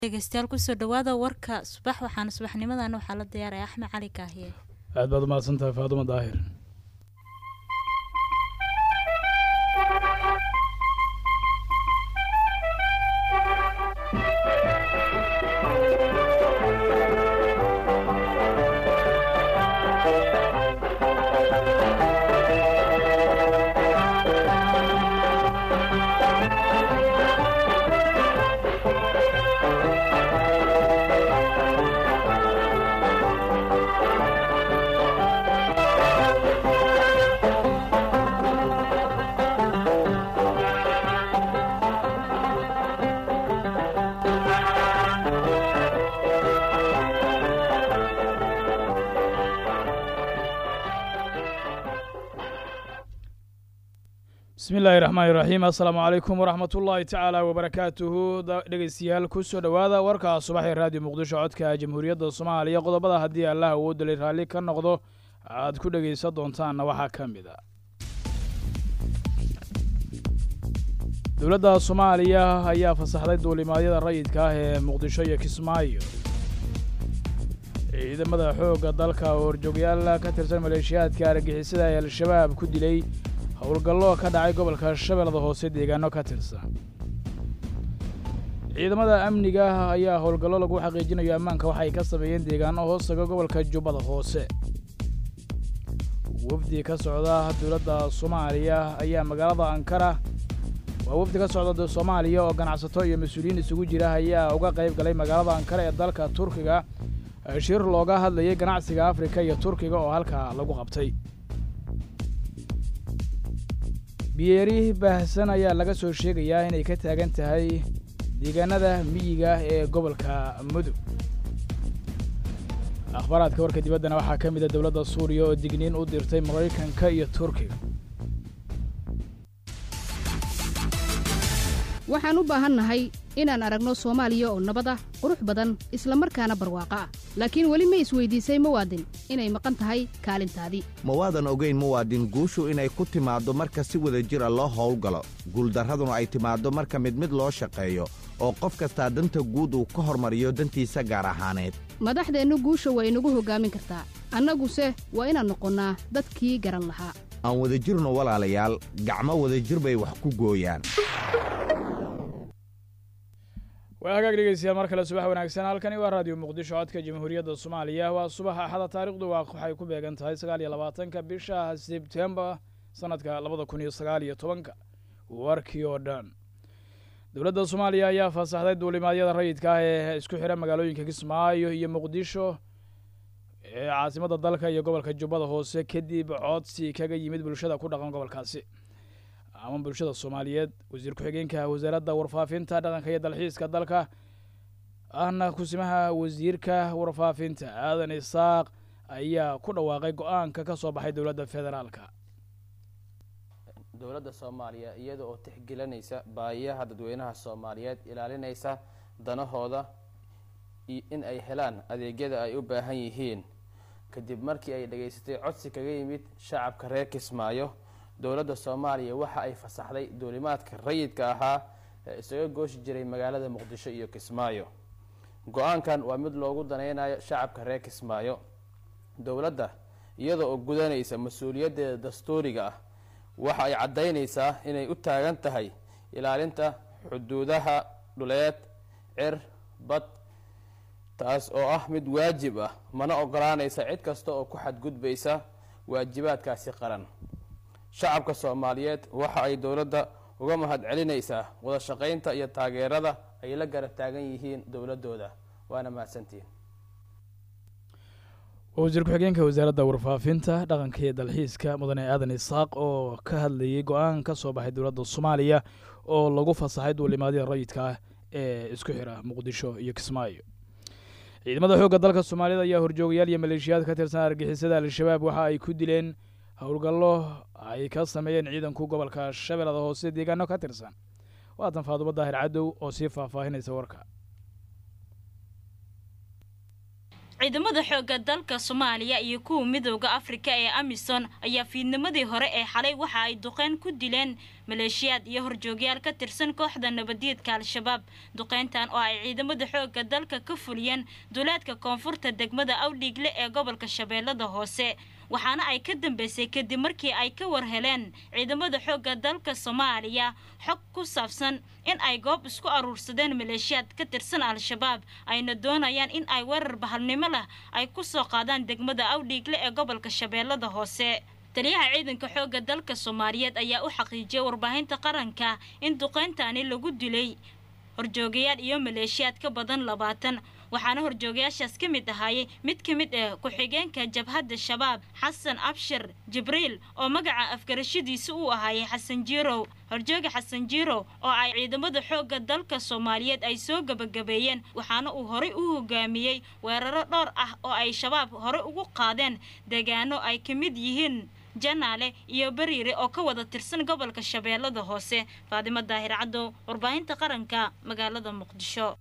dhegeystayaal kusoo dhawaada warka subax waxaana subaxnimadan waxaa la diyaaraya axmed cali kaahiye aad baad umahadsan tahay faadumo daahir bismi illaahi raxmaani raxiim assalaamu calaykum waraxmat ullaahi tacaala wabarakaatuhu dhegeystayaal kusoo dhowaada warka subax ee raadiyo muqdisho codka jamhuuriyadda soomaaliya qodobada haddii allah awoodalay raalli ka noqdo aad ku dhegaysan doontaanna waxaa ka mid a dowladda soomaaliya ayaa fasaxday duulimaadyada rayidka ah ee muqdisho iyo kismaayo ciidamada xoogga dalka oo horjoogyaal ka tirsan maleeshiyaadka argixisada ee al-shabaab ku dilay howlgallo ka dhacay gobolka shabeellada hoose deegaano ka tirsan ciidamada amniga ayaa howlgallo lagu xaqiijinayo ammaanka waxay ka sameeyeen deegaano hoostaga gobolka jubbada hoose wafdi ka socda dowladda soomaaliya ayaa magaalada ankara waa wafdi ka socda soomaaliya oo ganacsato iyo mas-uuliyiin isugu jira ayaa uga qayb galay magaalada ankara ee dalka turkiga shir looga hadlayay ganacsiga afrika iyo turkiga oo halkaa lagu qabtay biyeeri baahsan ayaa laga soo sheegayaa inay ka taagan tahay deegaanada miyiga ee gobolka mudug akhbaaraadka warka dibaddana waxaa ka mid a dowladda suuriya oo digniin u dirtay maraykanka iyo turkiga waxaan u baahannahay inaan aragno soomaaliya oo nabad ah qurux badan isla markaana barwaaqo ah laakiin weli ma isweydiisay muwaadin inay maqan tahay kaalintaadii ma waadan ogayn muwaadin guushu inay ku timaaddo marka si wada jira loo howlgalo guuldarraduna ay timaaddo marka mid mid loo shaqeeyo oo qof kastaa danta guud uu ka hormariyo dantiisa gaar ahaaneed madaxdeennu guusha waa inagu hoggaamin kartaa annaguse waa inaan noqonnaa dadkii garan lahaa aan wadajirno walaalayaal gacmo wadajir bay wax ku gooyaan waa hagaag dhegeystayaal mar kale subax wanaagsan halkani waa raadiyo muqdisho codka jamhuuriyadda soomaaliya waa subax axada taarikhdu waa waxay ku beegan tahay sagaal iyo labaatanka bisha sebtembar sanadka labada kun iyo sagaal iyo tobanka warkii oo dhan dowladda soomaaliya ayaa fasaxday duulimaadyada rayidka ah ee isku xira magaalooyinka kismaayo iyo muqdisho ee caasimadda dalka iyo gobolka jubbada hoose kadib codsi kaga yimid bulshada ku dhaqan gobolkaasi ama bulshada soomaaliyeed wasiir ku-xigeenka wasaaradda warfaafinta dhaqanka iyo dalxiiska dalka ahna kusimaha wasiirka warfaafinta aadan isaaq ayaa ku dhawaaqay go-aanka ka soo baxay dowladda federaalka dowladda soomaaliya iyada oo tixgelinaysa baahiyaha dadweynaha soomaaliyeed ilaalinaysa danahooda in ay helaan adeegyada ay u baahan yihiin kadib markii ay dhageysatay codsi kaga yimid shacabka reer kismaayo dowladda soomaaliya waxa ay fasaxday duulimaadka rayidka ahaa ee isaga gooshi jiray magaalada muqdisho iyo kismaayo go-aankan waa mid loogu danaynayo shacabka reer kismaayo dowladda iyada oo gudanaysa mas-uuliyaddeeda dastuuriga ah waxa ay caddaynaysaa inay u taagan tahay ilaalinta xuduudaha dhuleed cir bad taas oo ah mid waajib ah mana ogolaanaysa cid kasta oo ku xadgudbaysa waajibaadkaasi qaran shacabka soomaaliyeed waxa ay dowladda uga mahad celinaysaa wada shaqaynta iyo taageerada ay la garab taagan yihiin dowladooda waana mahadsantihiin wasiir ku-xigeenka wasaaradda warfaafinta dhaqanka iyo dalxiiska mudane aadan isaaq oo ka hadlayay go-aan ka soo baxay dowladda soomaaliya oo lagu fasaxay duulimaadyada rayidka ah ee isku xira muqdisho iyo kismaayo ciidamada xoogga dalka soomaaliyed ayaa horjoogayaal iyo maleeshiyaad ka tirsan argixisada al-shabaab waxa ay ku dileen howlgallo ay ka sameeyeen ciidanku gobolka shabeellada hoose deegaano ka tirsan waatan faadumo daahir cadow oo sii faahfaahinaysa warka ciidamada xoogga dalka soomaaliya iyo kuwa midooda afrika ee amisom ayaa fiidnimadii hore ee xalay waxa ay duqeyn ku dileen maleeshiyaad iyo horjoogyaal ka tirsan kooxda nabadiidka al-shabaab duqeyntan oo ay ciidamada xoogga dalka ka fuliyeen duleedka koonfurta degmada awdhiigle ee gobolka shabeellada hoose waxaana ay ka dambeysay kadib markii ay ka war heleen ciidamada xoogga dalka soomaaliya xog ku saabsan in ay goob isku aruursadeen maleeshiyaad ka tirsan al-shabaab ayna doonayaan in ay weerar bahalnimo leh ay ku soo qaadaan degmada awdhiigle ee gobolka shabeellada hoose taliyaha ciidanka xoogga dalka soomaaliyeed ayaa u xaqiijiyay warbaahinta qaranka in duqeyntani lagu dilay horjoogayaal iyo maleeshiyaad ka badan labaatan waxaana horjoogayaashaas ka mid ahaayey mid ka mid ah ku-xigeenka jabhadda shabaab xasan abshir jibriil oo magaca afgarashadiisa uu ahaayey xasan jiirow horjooga xasan jiirow oo ay ciidamada xoogga dalka soomaaliyeed ay soo gebagabeeyeen waxaana uu horey u hogaamiyey weeraro dhowr ah oo ay shabaab horey ugu qaadeen deegaano ay ka mid yihiin janaale iyo bariire oo ka wada tirsan gobolka shabeellada hoose faadimo daahir caddow warbaahinta qaranka magaalada muqdisho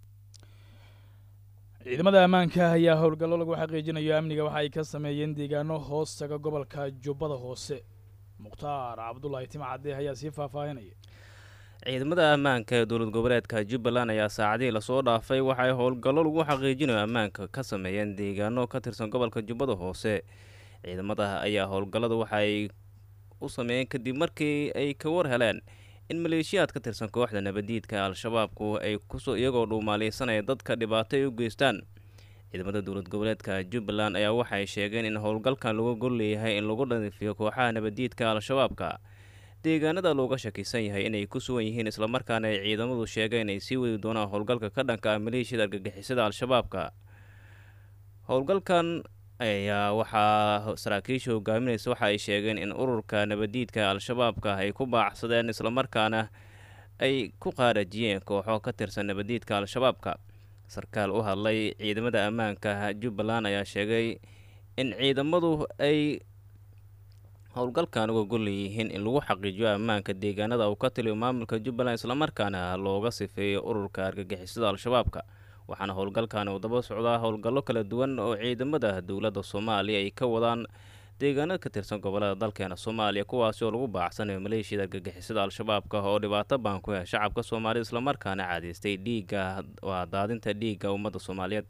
ciidamada ammaanka ayaa howlgallo lagu xaqiijinayo amniga waxa ay ka sameeyeen deegaano hoos taga gobolka jubbada hoose mukhtaar cabdulaahi timcadde ayaa sii faahfaahinaya ciidamada ammaanka ee dowlad goboleedka jubbaland ayaa saacadihii lasoo dhaafay waxay howlgallo lagu xaqiijinayo ammaanka ka sameeyeen deegaano ka tirsan gobolka jubbada hoose ciidamada ayaa howlgallada waxaay u sameeyeen kadib markii ay ka war heleen in maleeshiyaad ka tirsan kooxda nabadiidka al-shabaabku ay kusoo iyagoo dhuumaaleysanaya dadka dhibaato ay u geystaan ciidamada dowlad goboleedka jubbaland ayaa waxay sheegeen in howlgalkan lagu golleeyahay in lagu dhanifiyo kooxaha nabadiidka al-shabaabka deegaanada looga shakisan yahay inay ku sugan yihiin islamarkaana ay ciidamadu sheegeen inay sii wadi doonaan howlgalka ka dhanka ah maleeshiyada argagixisada al-shabaabka howlgalkan ayaa waxaa saraakiisha hogaaminaysa waxa ay sheegeen in ururka nabadiidka al-shabaabka ay ku baacsadeen islamarkaana ay ku qaarajiyeen kooxo ka tirsan nabadiidka al-shabaabka sarkaal u hadlay ciidamada ammaanka jubbaland ayaa sheegay in ciidamadu ay howlgalkan uga golleeyihiin in lagu xaqiijiyo ammaanka deegaanada uu ka taliyo maamulka jubbaland islamarkaana looga sifeeyo ururka argagixisada al-shabaabka waxaana howlgalkan uu daba socdaa howlgallo kala duwan oo ciidamada dowladda soomaaliya ay ka wadaan deegaanada ka tirsan gobolada dalkeena soomaaliya kuwaasi oo lagu baacsanayo maleeshiyada argagixisada al-shabaabka oo dhibaato baan ku heh shacabka soomaalida islamarkaana caadaystay dhiigga waa daadinta dhiigga ummadda soomaaliyeed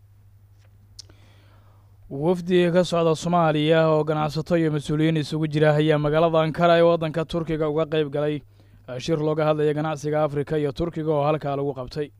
wafdi ka socda soomaaliya oo ganacsato iyo mas-uuliyiin isugu jira ayaa magaalada ankara ee waddanka turkiga uga qayb galay shir looga hadlaya ganacsiga afrika iyo turkiga oo halkaa lagu qabtay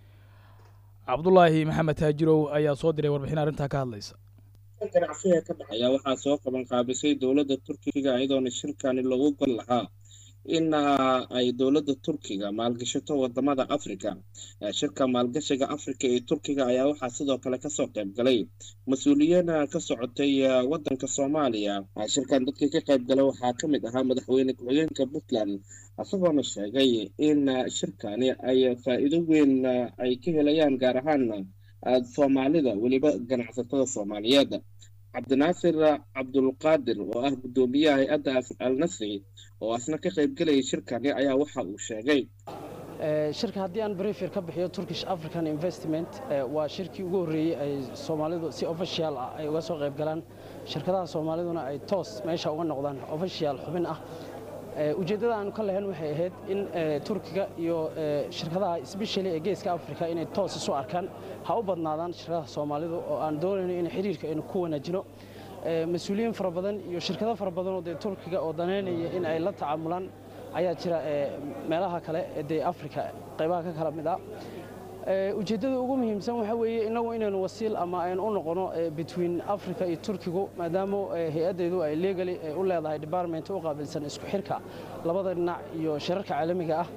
cabdulaahi maxamed taajirow ayaa soo diray warbixin arrintaa ka hadlaysa ganacsiga ka dhexeeya waxaa soo qaban qaabisay dowladda turkiga iyadoona shirkani lagu gol lahaa in ay dowladda turkiga maalgashato wadamada afrika shirka maalgashiga afrika ee turkiga ayaa waxaa sidoo kale kasoo qayb galay mas-uuliyiin ka socotay wadanka soomaaliya shirkan dadkii ka qayb galay waxaa ka mid ahaa madaxweyne ku-xigeenka puntland isagoona sheegay in shirkani ay faa-iido weyn ay ka helayaan gaar ahaan soomaalida weliba ganacsatada soomaaliyeed cabdinaasir cabdulqaadir oo ah guddoomiyaha hay-adda al nasri oo asna ka qayb gelayay shirkani ayaa waxa uu sheegay shirka haddii aan briefer ka bixiyo turkish african investment waa shirkii ugu horreeyey ay soomaalidu si official ah ay uga soo qayb galaan shirkadaha soomaaliduna ay toos meesha uga noqdaan official xubin ah ujeeddada aanu ka lahayn waxay ahayd in turkiga iyo shirkadaha especially ee geeska africa inay toos isu arkaan ha u badnaadaan shirkadaha soomaalidu oo aan doonayno in xiriirka aynu ku wanaajino mas-uuliyiin fara badan iyo shirkado fara badan oo dee turkiga oo danaynaya in ay la tacaamulaan ayaa jira meelaha kale ee dee africa qaybaha ka kala mid ah ujeeddada ugu muhiimsan waxa weeye innagu inaynu wasiil ama aynu u noqono between africa iyo turkigu maadaama hay-addeedu ay legally u leedahay department u qaabilsan isku xirka labada dhinac iyo shirarka caalamiga ah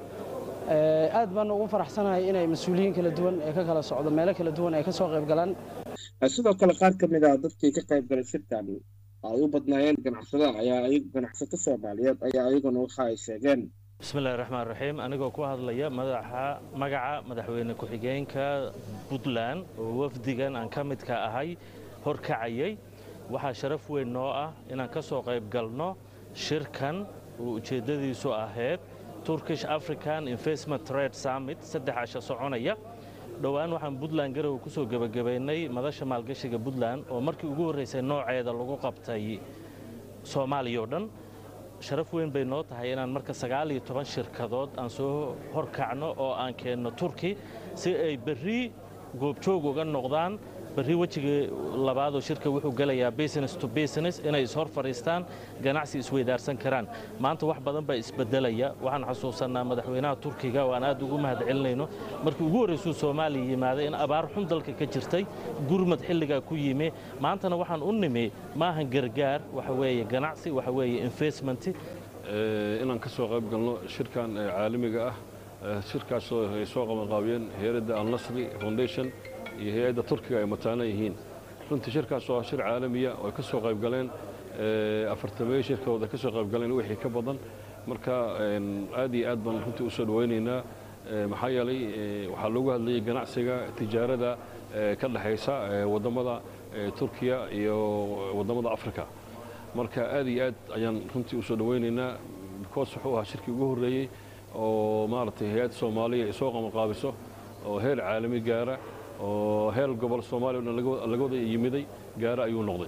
aad baan ugu faraxsanahay inay mas-uuliyiin kala duwan ee ka kala socdo meelo kala duwan ay ka soo qayb galaan sidoo kale qaar ka mid ah dadkii ka qayb galay shirkan ay u badnaayeen ganacsada ayaa ganacsato soomaaliyeed ayaa iyaguna waxa ay sheegeen bismillahi raxmaan raxiim anigoo ku hadlaya madaxa magaca madaxweyne ku-xigeenka puntland oo wafdigan aan ka midka ahay horkacayay waxaa sharaf weyn noo ah inaan ka soo qayb galno shirkan oo ujeeddadiisu ahayd turkish african investment trade summit saddex casha soconaya dhowaan waxaan puntland garowe ku soo gebagabaynay madasha maalgashiga puntland oo markii ugu horraysay nooceeda lagu qabtay soomaaliya oo dhan sharaf weyn bay noo tahay inaan marka sagaal iyo toban shirkadood aan soo horkacno oo aan keenno turki si ay berri goobjoog uga noqdaan berri wejiga labaadoo shirka wuxuu gelayaa business to business inay ishor fadhiistaan ganacsi isweydaarsan karaan maanta wax badan baa isbedelaya waxaan xasuusannaa madaxweynaha turkiga oo aan aad ugu mahad celinayno markii ugu horraysuu soomaaliya yimaaday in abaar xun dalka ka jirtay gurmad xilligaa ku yimi maantana waxaan u nimi maahan gargaar waxa weeye ganacsi waxa weeye investment inaan ka soo qayb galno shirkan caalamiga ah shirkaasoo ay soo qabanqaabiyeen hay-adda alnasri foundation iyo hay-adda turkiga ay mataana yihiin runtii shirkaas waa shir caalamiya oo ay ka soo qayb galeen afartameeyo shirkadood ay ka soo qayb galeen wixii ka badan marka aad iyo aad baan runtii u soo dhawaynaynaa maxaa yeelay waxaa loogu hadlayay ganacsiga tijaarada ka dhexaysa waddamada turkiya iyo waddamada africa marka aad iyo aad ayaan runtii u soo dhawaynaynaa because wuxuu ahaa shirkii ugu horreeyey oo maaragtay hay-adda soomaaliya ay soo qabanqaabiso oo heer caalami gaara oo heer gobol soomaaliya o dhan laga wada yimiday gaara ayuu noqday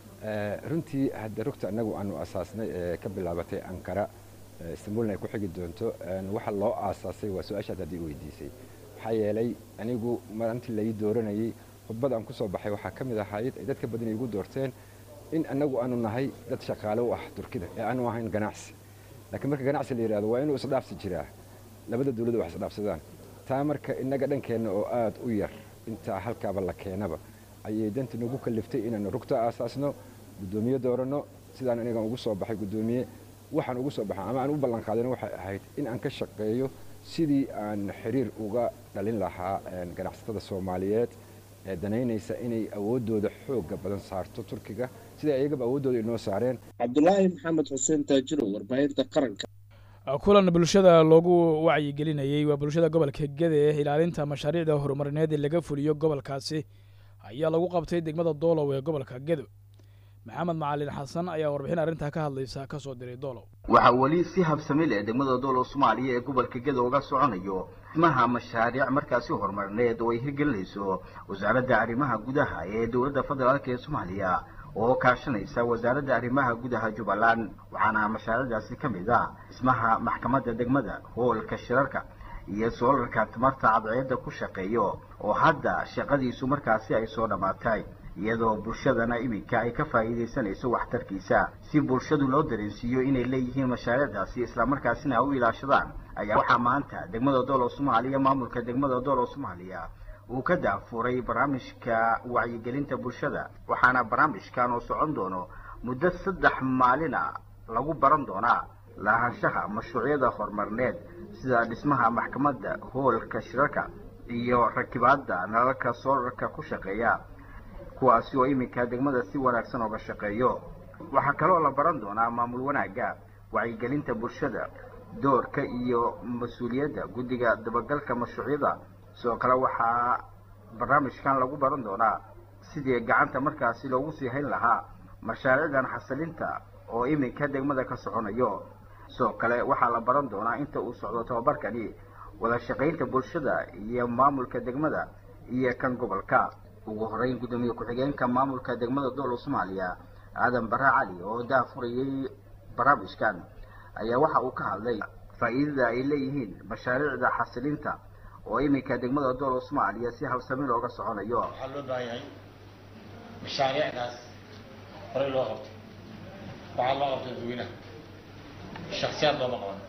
runtii hadda rugta annagu aanu asaasnay ee ka bilaabatay ankara istanbulna ay ku xigi doonto waxa loo aasaasay waa su-aashaad haddii weydiisay maxaa yeelay anigu maalintii lai dooranayey khudbad aan ku soo baxay waxaa ka mid ahayd ay dadka badan igu doorteen in annagu aanu nahay dad shaqaale u ah turkida ee aanu ahayn ganacsi laakiin marka ganacsi la yidhahdo waa inuu isdhaafsi jiraa labada dawladda wax isdhaafsadaan taa marka innaga dhankeenna oo aad u yar intaa halkaaba la keenaba ayay danta nagu kaliftay inaanu rugta aasaasno guddoomiye dooranno sidaan anigan ugu soo baxay guddoomiye waxaan ugu soo baxay ama aan u ballan qaadana waxay ahayd in aan ka shaqeeyo sidii aan xiriir uga dhalin lahaa ganacsatada soomaaliyeed ee danaynaysa inay awooddooda xoogga badan saarto turkiga sida ayagaba awooddooda inoo saareen cabdulaahi maxamed xuseen taajiro warbaahinta qaranka kulan bulshada loogu wacyigelinayey waa bulshada gobolka gede ilaalinta mashaariicda horumarineed ee laga fuliyo gobolkaasi ayaa lagu qabtay degmada doolow ee gobolka gedo maxamed macalin xasan ayaa warbixin arrintaa ka hadlaysa ka soo diray doolow waxaa weli si habsami leh degmada doolow soomaaliya ee gobolka gedo uga soconayo dhismaha mashaariic markaasi horumarineed oo ay hirgelinayso wasaaradda arrimaha gudaha ee dowladda federaalk ee soomaaliya oo kaashanaysa wasaaradda arrimaha gudaha jubbaland waxaana mashaariicdaasi ka mid ah dhismaha maxkamadda degmada hoolka shirarka iyo soolarka tamarta cadceedda ku shaqeeyo oo hadda shaqadiisu markaasi ay soo dhammaatay iyadoo bulshadana iminka ay ka faa'iidaysanayso waxtarkiisa si bulshadu loo dareensiiyo inay leeyihiin mashaariicdaasi islamarkaasina ay u ilaashadaan ayaa waxaa maanta degmada doolow soomaaliya maamulka degmada doolow soomaaliya uu ka daafuray barnaamijka wacyigelinta bulshada waxaana barnaamijkan oo socon doono muddo saddex maalina lagu baran doonaa lahaanshaha mashruucyada horumarineed sida dhismaha maxkamadda hoolka shirarka iyo rakibaadda nalalka soolarka ku shaqeeya kuwaasi oo iminka degmada si wanaagsan ooga shaqeeyo waxaa kaloo la baran doonaa maamul wanaagga wacyigelinta bulshada doorka iyo mas-uuliyadda guddiga dabagalka mashruucyada sidoo kale waxaa barnaamijkan lagu baran doonaa sidii gacanta markaasi loogu sii hayn lahaa mashaariicdan xasilinta oo iminka degmada ka soconayo sidoo kale waxaa la baran doonaa inta uu socdo tababarkani wada shaqaynta bulshada iyo maamulka degmada iyo kan gobolka ugu horeyn guddoomiye ku-xigeenka maamulka degmada doolow soomaaliya aadan barre cali oo daafurayay barnaamijkan ayaa waxa uu ka hadlay faa'iidada ay leeyihiin mashaariicda xasilinta oo iminka degmada doolow soomaaliya si habsami looga soconayo waxaa loo baahan yahay mashaariicdaas horey loo qabto waxaa loo qabto dadweynaha shaksiyaad looma qaban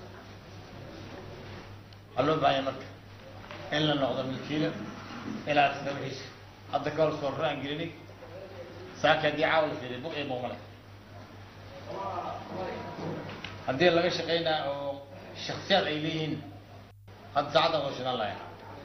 waxaa loo baahan yahay marka in la noqdo milkiila ilaa tadawixiisa hadda ka hor soorro aan gelinay saaka haddii caawa la fiiriy buq iyo buuq male haddii laga shaqaynaa oo shaksiyaad ay leeyihiin hadda saacaddan waa shidan lahayn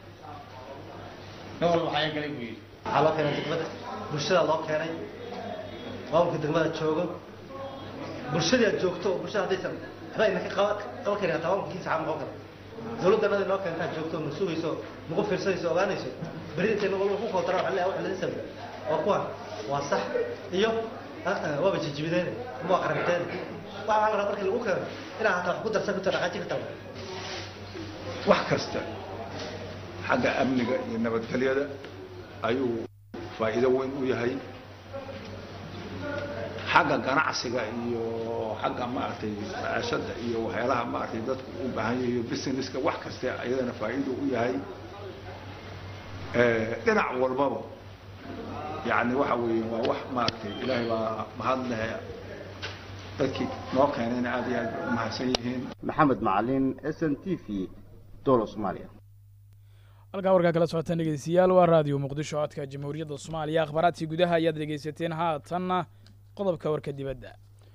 nin walba waxaa galay buu yidhi waxaa loo keenay degmada bulshada loo keenay maamulka degmada joogo bulshadii aad joogto oo bulshada haddaysan waxba idinka qaban qaban karin hataa maamulkiisa xaa noqon kara dowladdanada noo keentaa joogto ma sugayso nagu fiirsanayso ogaanayso beri intay walba ku kootara waxa leeyahay wax laga sameeyo waa kuwan waa sax iyo waaba jijibideen ama waa qaranteen waxaa la rabaa markii lagu keeno inaa hataa wax ku darsan karto dhaqaajin karta wax kasta xagga amniga iyo nabadgelyada ayuu faa'iido weyn u yahay xagga ganacsiga iyo xagga maaragtay macaashada iyo waxyaalaha maaragtay dadku u baahan yahiyo businesska wax kaste ayadana faa'iido u yahay dhinac walbaba yacni waxa weeye waa wax maaragtay ilaahay baa mahad leh dadkii noo keenayna aad iyo aad bay u mahadsan yihiin maxamed macalin s n t v dowla soomaaliya halkaa warkaa kala socotaan dhegeystayaal waa raadiyo muqdisho codka jamhuuriyadda soomaaliya akhbaaraadkii gudaha ayaad dhegeysateen haatanna qodobka warka dibadda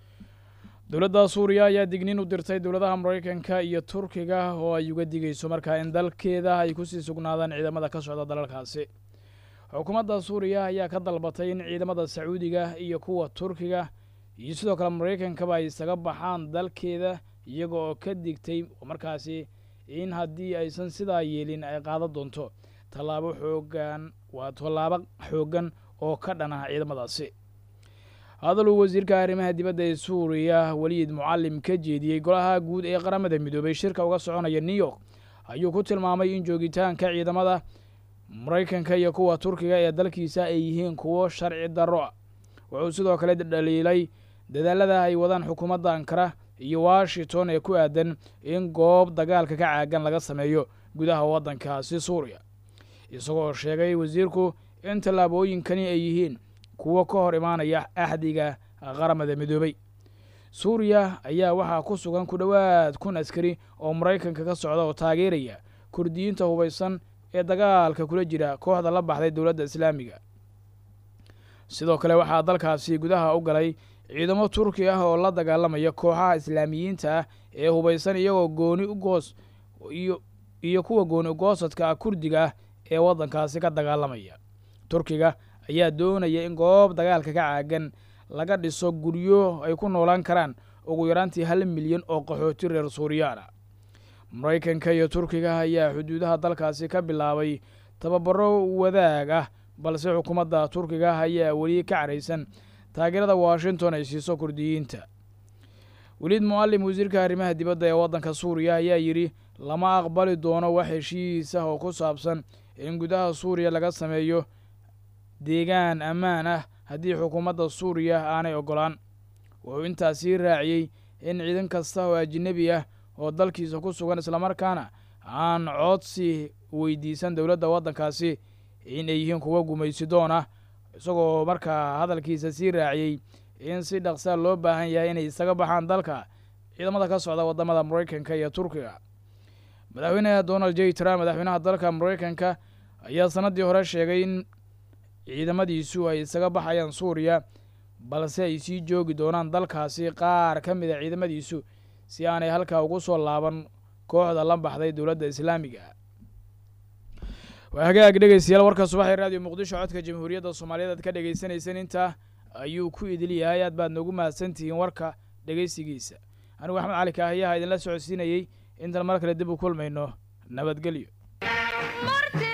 dowladda suuriya ayaa digniin u dirtay dowladaha maraykanka iyo turkiga oo ay uga digayso markaa in dalkeeda ay kusii sugnaadaan ciidamada ka socda dalalkaasi xukuumadda suuriya ayaa ka dalbatay in ciidamada sacuudiga iyo kuwa turkiga iyo sidoo kale maraykankaba ay isaga baxaan dalkeeda iyaga oo ka digtay markaasi in haddii aysan sidaa yeelin ay qaadan doonto tallaabo xoogan waa tallaabo xooggan oo ka dhan ah ciidamadaasi hadal uu wasiirka arrimaha dibadda ee suuriya weliid mucalim ka jeediyey golaha guud ee qaramada midoobay shirka uga soconaya new york ayuu ku tilmaamay in joogitaanka ciidamada maraykanka iyo kuwa turkiga ee dalkiisa ay yihiin kuwo sharci darro ah wuxuu sidoo kale dhaliilay dadaalada ay wadaan xukuumadda ankara iyo washington ee ku aadan in goob dagaalka ka caagan laga sameeyo gudaha waddankaasi suuriya isagoo sheegay wasiirku in tallaabooyinkani ay yihiin kuwo ka hor imaanaya axdiga qaramada midoobay suuriya ayaa waxaa ku sugan ku dhowaad kun askari oo maraykanka ka socda oo taageeraya kurdiyiinta hubaysan ee dagaalka kula jira kooxda la baxday dowladda islaamiga sidoo kale waxaa dalkaasi gudaha u galay ciidamo turki ah oo la dagaalamaya kooxaha islaamiyiinta ah ee hubaysan iyagoo gooni ugoos iyo iyo kuwa gooni ugoosadka ah kurdiga ah ee waddankaasi ka dagaalamaya turkiga ayaa doonaya in goob dagaalka ka caagan laga dhiso guryo ay ku noolaan karaan ugu yaraantii hal milyan oo qaxooti reer suuriyaana maraykanka iyo turkiga ayaa xuduudaha dalkaasi ka bilaabay tababaro wadaag ah balse xukuumadda turkiga ayaa weli ka caraysan taageerada washington ay siiso kurdiyiinta weliid mucalim wasiirka arrimaha dibadda ee waddanka suuriya ayaa yidhi lama aqbali doono wax heshiis ah oo ku saabsan in gudaha suuriya laga sameeyo deegaan ammaan ah haddii xukuumadda suuriya aanay oggolaan wuxuu intaasii raaciyey in ciidan kasta oo ajnebi ah oo dalkiisa ku sugan islamarkaana aan codsi weydiisan dowladda waddankaasi in ay yihiin kuwa gumaysidoon ah isagoo markaa hadalkiisa sii raaciyey in si dhaqsaa loo baahan yahay inay isaga baxaan dalka ciidamada ka socda waddamada maraykanka iyo turkiga madaxweynaha donald j trump madaxweynaha dalka maraykanka ayaa sannaddii hore sheegay in ciidamadiisu ay isaga baxayaan suuriya balse ay sii joogi doonaan dalkaasi qaar ka mid a ciidamadiisu si aanay halkaa ugu soo laaban kooxda la baxday dowladda islaamiga waa hagaag dhegeystayaal warka subaxee raadiyo muqdisho codka jamhuuriyadda soomaaliyeed aad ka dhegeysaneyseen intaa ayuu ku idil yahay aad baad noogu mahadsantihiin warka dhegeysigiisa anigu axmed cali kaahiyaha idinla socodsiinayey intaan mar kale dib u kulmayno nabadgelyo